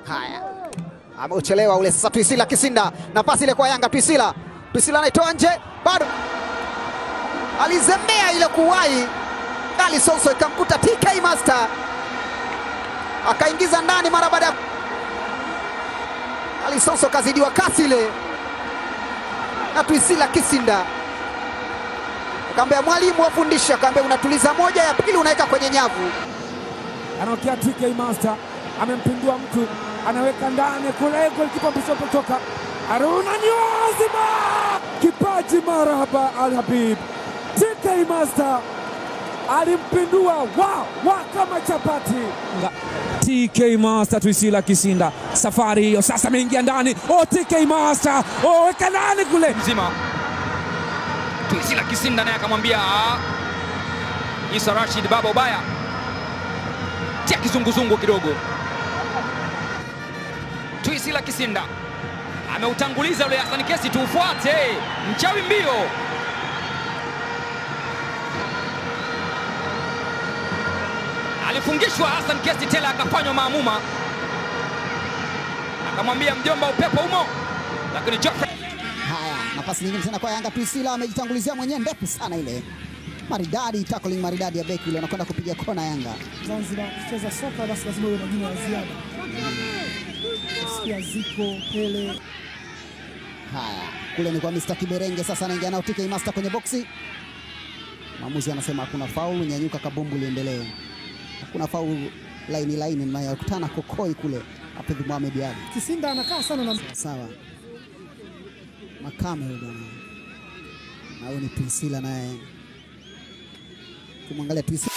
Haya, ameuchelewa ule sasa. Twisila Kisinda na pasi ile kwa Yanga. Twisila, Twisila anaitoa nje, bado alizembea ile kuwahi. Ali Sonso ikamkuta TK Master akaingiza ndani mara baada ya Ali Sonso kazidiwa kasi ile na Twisila Kisinda akaambia mwalimu wafundisha, akaambia unatuliza moja ya pili unaweka kwenye nyavu. anaokea TK Master amempindua mtu, anaweka ndani kule, golikipa mbisopotoka Aruna Niozima, kipaji marahaba Al Habib. TK Master alimpindua wa wa kama chapati. TK Master Twisila Kisinda, safari hiyo sasa ameingia ndani. Oh, TK Master oh, weka ndani kule mzima Twisila Kisinda naye akamwambia "Ah, Isa Rashid baba ubaya, tia kizunguzungu kidogo. Twisila Kisinda ameutanguliza ule Hassan Kesi, tuufuate mchawi mbio. Alifungishwa Hassan Kesi, tela akafanywa maamuma, akamwambia mjomba, upepo umo, lakini Geoffrey Haya, nafasi nyingine tena kwa Yanga. Twisila amejitangulizia mwenyewe, ndefu sana ile, maridadi, tackling maridadi ya beki ile, anakwenda kupiga kona Yanga. Zanzibar kucheza soka basi lazima uwe na jina la ziada. Sikia Ziko, Pele, Haya, kule ni kwa Mr. Kiberenge, sasa anaingia nao TK Master kwenye boksi. Mwamuzi anasema hakuna faulu, nyanyuka kabumbu liendelee. Hakuna faulu, laini laini, nayokutana kokoi kule. Hafidh Mohamed Ali, Kisinda anakaa sana na sawa. Makame huyo bwana, na huyu ni Twisila naye, kumwangalia Twisila